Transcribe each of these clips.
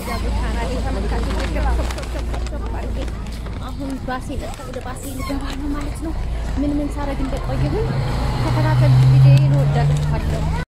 ያሉ ካናሌ ተመልካቾች አሁን ባሴ መጣ። ወደ ባሴ ልገባ ነው ማለት ነው። ምን ምን ሳረግ እንደቆየሁኝ ተከታተል። ቪዲዮዬን ወዳችኋለሁ።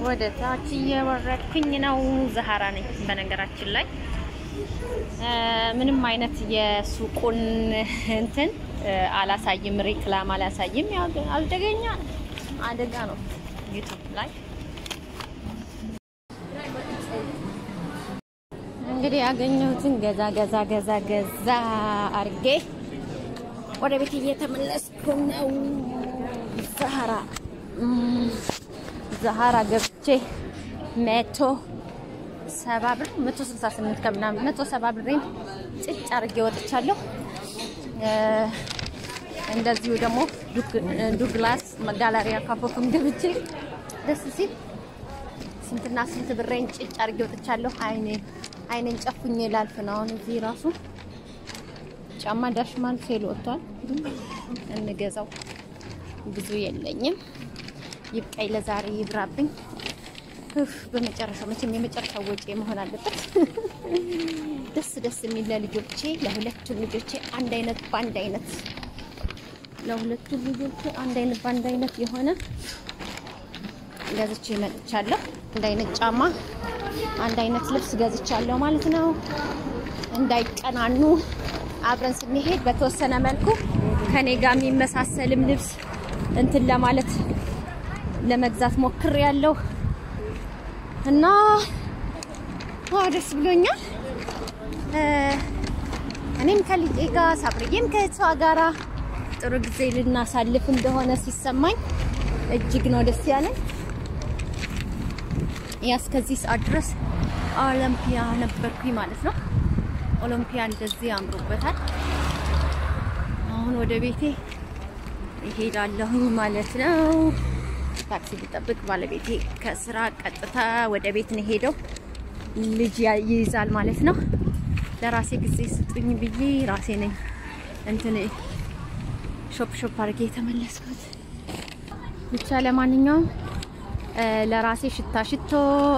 ወደ ታች እየወረድኩኝ ነው። ዛህራ ነኝ በነገራችን ላይ ምንም አይነት የሱቁን እንትን አላሳይም፣ ሪክላም አላሳይም። ያው አደገኛ አደጋ ነው ዩቱብ ላይ እንግዲህ ያገኘሁትን ገዛ ገዛ ገዛ ገዛ አርጌ ወደ ቤት እየተመለስኩ ነው። ዛህራ ዛህራ ገብቼ መቶ ሰባ ብር መቶ ስልሳ ስምንት ከምናምን መቶ ሰባ ብሬን ጭጭ አርጌ ወጥቻለሁ። እንደዚሁ ደግሞ ዱግላስ ጋላሪያ ካፎፍም ገብቼ ደስ ሲል ስንትና ስንት ብሬን ጭጭ አርጌ ወጥቻለሁ። አይኔ አይኔን ጨፉኝ ላልፍ ነው። አሁን እዚህ ራሱ ጫማ ዳሽማል ሴል ወጥቷል። እንገዛው ብዙ የለኝም። ይብቃኝ ለዛሬ ይብራብኝ። እፍ በመጨረሻው መቼም የመጨረሻው ወጪ መሆን አለበት። ደስ ደስ የሚል ለልጆቼ ለሁለቱም ልጆቼ አንድ አይነት በአንድ አይነት ለሁለቱም ልጆቼ አንድ አይነት በአንድ አይነት የሆነ ገዝቼ መጥቻለሁ። አንድ አይነት ጫማ፣ አንድ አይነት ልብስ ገዝቻለሁ ማለት ነው። እንዳይቀናኑ አብረን ስንሄድ በተወሰነ መልኩ ከኔ ጋር የሚመሳሰልም ልብስ እንትን ለማለት ለመግዛት ሞክሬያለሁ እና ደስ ብሎኛል። እኔም ከልጄ ጋር ሳብርዬም ከእሷ ጋራ ጥሩ ጊዜ ልናሳልፍ እንደሆነ ሲሰማኝ እጅግ ነው ደስ ያለኝ። ያ እስከዚህ ሰዓት ድረስ ኦሎምፒያ ነበርኩኝ ማለት ነው። ኦሎምፒያ እንደዚህ አምሮበታል። አሁን ወደ ቤቴ ይሄዳለሁኝ ማለት ነው። ታክሲ ልጠብቅ። ባለቤቴ ከስራ ቀጥታ ወደ ቤት ነው ሄደው ልጅ ይይዛል ማለት ነው። ለራሴ ጊዜ ስጡኝ ብዬ ራሴ ነኝ እንትን ሾፕ ሾፕ አድርጌ የተመለስኩት። ብቻ ለማንኛውም ለራሴ ሽታ ሽቶ፣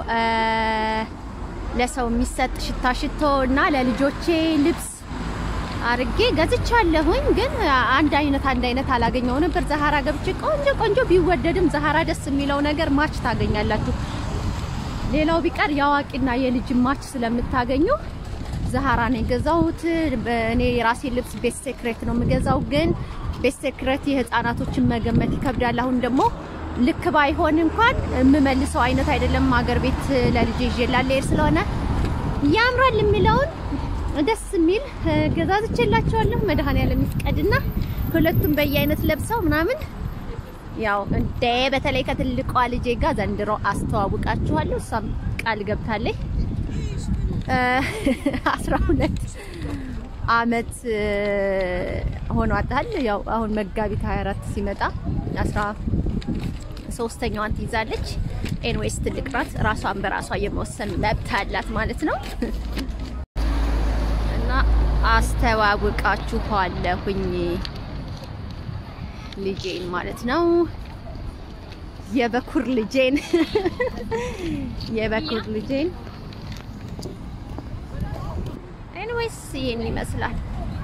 ለሰው የሚሰጥ ሽታ ሽቶ እና ለልጆቼ ልብስ አርጌ ገዝቻለሁኝ። ግን አንድ አይነት አንድ አይነት አላገኘው ነበር። ዛህራ ገብቼ ቆንጆ ቆንጆ ቢወደድም ዛህራ ደስ የሚለው ነገር ማች ታገኛላችሁ። ሌላው ቢቀር የአዋቂና የልጅ ማች ስለምታገኙ ዛህራ ነው የገዛሁት። እኔ የራሴ ልብስ ቤት ሴክሬት ነው የምገዛው፣ ግን ቤት ሴክሬት የህፃናቶችን መገመት ይከብዳል። አሁን ደግሞ ልክ ባይሆን እንኳን የምመልሰው አይነት አይደለም። ሀገር ቤት ለልጅ ይዤ ላልሄድ ስለሆነ ያምራል የሚለውን ደስ የሚል ገዛዝቼላቸዋለሁ። መድኃኒዓለም ይፍቀድና ሁለቱም በየአይነት ለብሰው ምናምን ያው እንደ በተለይ ከትልቋ ልጄ ጋር ዘንድሮ አስተዋውቃችኋለሁ። እሷም ቃል ገብታለች። አስራ ሁለት አመት ሆኗታል። ያው አሁን መጋቢት 24 ሲመጣ አስራ ሶስተኛዋን ትይዛለች። ኤንዌይስ ትልቅ ናት። ራሷን በራሷ የመወሰን መብት አላት ማለት ነው። እና አስተዋውቃችኋለሁኝ ልጄን ማለት ነው። የበኩር ልጄን የበኩር ልጄን ኤንዌይስ ይሄን ይመስላል።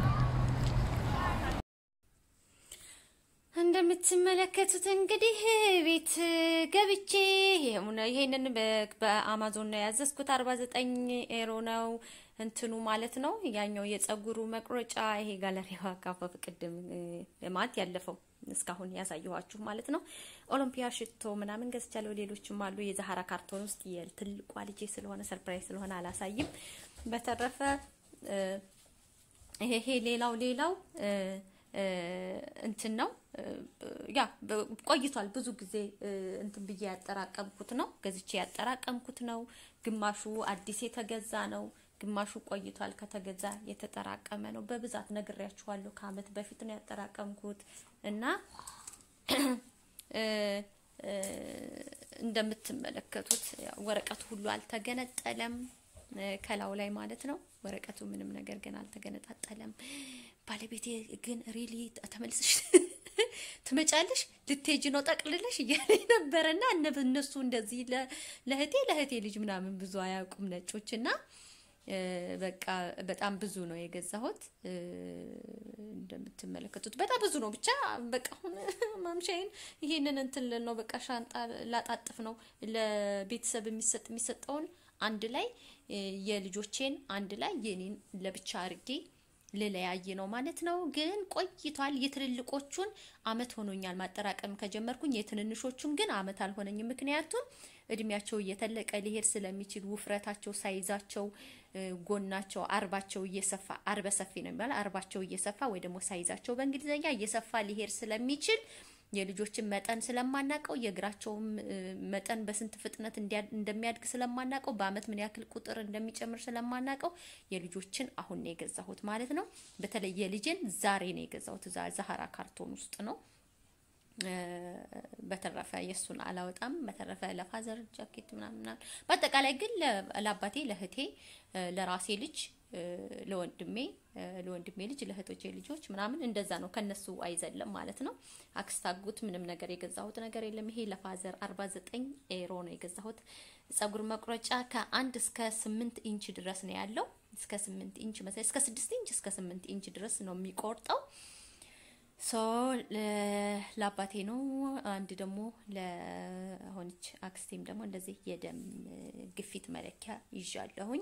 እንደምትመለከቱት እንግዲህ ቤት ገብቼ ይሄንን በአማዞን ነው ያዘዝኩት። 49 ኤሮ ነው እንትኑ ማለት ነው። ያኛው የጸጉሩ መቁረጫ ይሄ ጋለሪዋ ካፈፍ ቅድም ማለት ያለፈው እስካሁን ያሳየኋችሁ ማለት ነው። ኦሎምፒያ ሽቶ ምናምን ገዝቻለሁ። ሌሎችም አሉ። የዛህራ ካርቶን ውስጥ የትልቋ ልጄ ስለሆነ ሰርፕራይዝ ስለሆነ አላሳይም። በተረፈ ይሄ ሌላው ሌላው እንትን ነው ያ ቆይቷል። ብዙ ጊዜ እንትን ብዬ ያጠራቀምኩት ነው ገዝቼ ያጠራቀምኩት ነው። ግማሹ አዲስ የተገዛ ነው። ግማሹ ቆይቷል ከተገዛ የተጠራቀመ ነው። በብዛት ነግሬያችኋለሁ። ከአመት በፊት ነው ያጠራቀምኩት እና እንደምትመለከቱት ወረቀቱ ሁሉ አልተገነጠለም ከላው ላይ ማለት ነው። ወረቀቱ ምንም ነገር ግን አልተገነጣጠለም። ባለቤቴ ግን ሪሊ ተመልሰሽ ትመጫለሽ ልትሄጂ ነው ጠቅልለሽ እያለኝ ነበረና እነሱ እንደዚህ ለእህቴ ለእህቴ ልጅ ምናምን ብዙ አያውቁም ነጮች እና በቃ በጣም ብዙ ነው የገዛሁት። እንደምትመለከቱት በጣም ብዙ ነው። ብቻ በቃ አሁን ማምሻዬን ይሄንን እንትን ልል ነው። በቃ ሻንጣ ላጣጥፍ ነው። ለቤተሰብ የሚሰጥ የሚሰጠውን አንድ ላይ የልጆቼን አንድ ላይ የኔን ለብቻ አርጌ ልለያይ ነው ማለት ነው። ግን ቆይቷል። የትልልቆቹን አመት ሆኖኛል ማጠራቀም ከጀመርኩኝ። የትንንሾቹን ግን አመት አልሆነኝም። ምክንያቱም እድሜያቸው እየተለቀ ሊሄድ ስለሚችል ውፍረታቸው፣ ሳይዛቸው፣ ጎናቸው፣ አርባቸው እየሰፋ አርበ ሰፊ ነው የሚባለው አርባቸው እየሰፋ ወይ ደግሞ ሳይዛቸው በእንግሊዝኛ እየሰፋ ሊሄድ ስለሚችል የልጆችን መጠን ስለማናቀው የእግራቸውም መጠን በስንት ፍጥነት እንደሚያድግ ስለማናቀው በአመት ምን ያክል ቁጥር እንደሚጨምር ስለማናቀው የልጆችን አሁን ነው የገዛሁት ማለት ነው። በተለይ የልጅን ዛሬ ነው የገዛሁት። ዛሃራ ካርቶን ውስጥ ነው። በተረፈ የእሱን አላወጣም። በተረፈ ለፋዘር ጃኬት ምናምን፣ በአጠቃላይ ግን ለአባቴ፣ ለእህቴ፣ ለራሴ ልጅ ለወንድሜ ለወንድሜ ልጅ ለእህቶቼ ልጆች ምናምን እንደዛ ነው። ከነሱ አይዘለም ማለት ነው። አክስታጉት ምንም ነገር የገዛሁት ነገር የለም። ይሄ ለፋዘር 49 ኤሮ ነው የገዛሁት። ጸጉር መቁረጫ ከአንድ እስከ ስምንት ኢንች ድረስ ነው ያለው። እስከ ስምንት ኢንች መሰለኝ እስከ ስድስት ኢንች እስከ ስምንት ኢንች ድረስ ነው የሚቆርጠው። ሶ ለአባቴ ነው። አንድ ደግሞ ለሆነች አክስቴም ደግሞ እንደዚህ የደም ግፊት መለኪያ ይዣለሁኝ።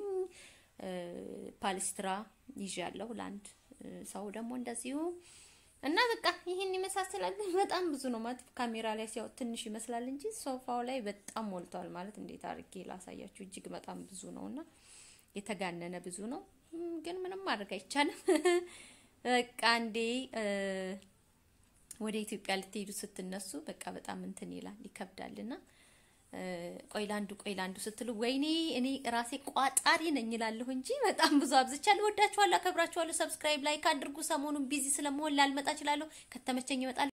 ፓሊስትራ ይዣለሁ ለአንድ ሰው ደግሞ እንደዚሁ እና በቃ ይህን ይመሳሰላል። በጣም ብዙ ነው ማለት ካሜራ ላይ ሲያው ትንሽ ይመስላል እንጂ ሶፋው ላይ በጣም ሞልቷል። ማለት እንዴት አድርጌ ላሳያችሁ? እጅግ በጣም ብዙ ነው እና የተጋነነ ብዙ ነው። ግን ምንም ማድረግ አይቻልም። በቃ እንዴ ወደ ኢትዮጵያ ልትሄዱ ስትነሱ በቃ በጣም እንትን ይላል ይከብዳልና ቆይ ላንዱ ቆይ ላንዱ ስትሉ ወይኔ እኔ ራሴ ቋጣሪ ነኝ እላለሁ እንጂ በጣም ብዙ አብዝቻለሁ። ወዳችኋለሁ፣ አከብራችኋለሁ። ሰብስክራይብ ላይክ አድርጉ። ሰሞኑን ቢዚ ስለመሆን ላልመጣ እችላለሁ። ከተመቸኝ ይመጣል።